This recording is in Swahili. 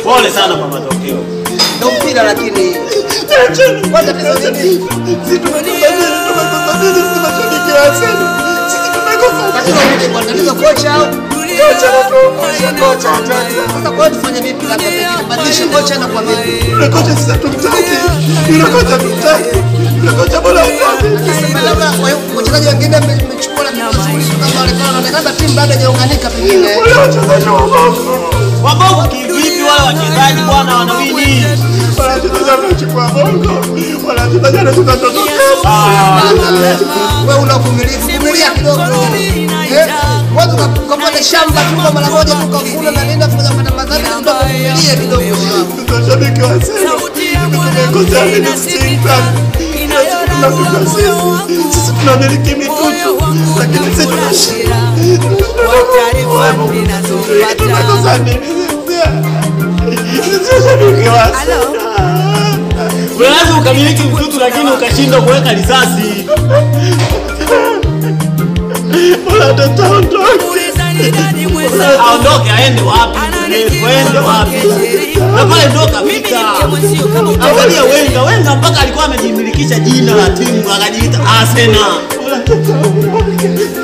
Pole sana kwa matokeo. Ndio mpira lakini kwa tatizo nini? Tatizo nini kwa tatizo kocha au? Kocha Sasa kwa hiyo tufanye vipi labda pengine badilisha kocha na kwa vipi? Sema labda kwa hiyo wachezaji wengine mmechukua na vizuri kama wale kama wanaonekana timu bado haijaunganika pengine. Wabovu kivipi wale wachezaji bwana wanawini? Wewe una uvumilivu, vumilia kidogo. Eh? Watu kapata shamba tu kwa mara moja tu kavuna na nenda kufanya kupata madhambi ndio kuvumilia kidogo. Mashabiki wa Arsenal tumekosa nini sisi? Tunapigwa sisi. Sisi tunamiliki mitutu lakini sisi tunashinda. Tumekosa nini sisi? Sisi mashabiki wa Arsenal. Unaweza ukamiliki mtutu lakini ukashindwa kuweka risasi. Bora tutaondoke. Aondoke aende wapi? Aende wapi? Na pale ndo kapita. Angalia Wenga, Wenga mpaka alikuwa amejimilikisha jina la timu akajiita Arsenal. Bora tutaondoke.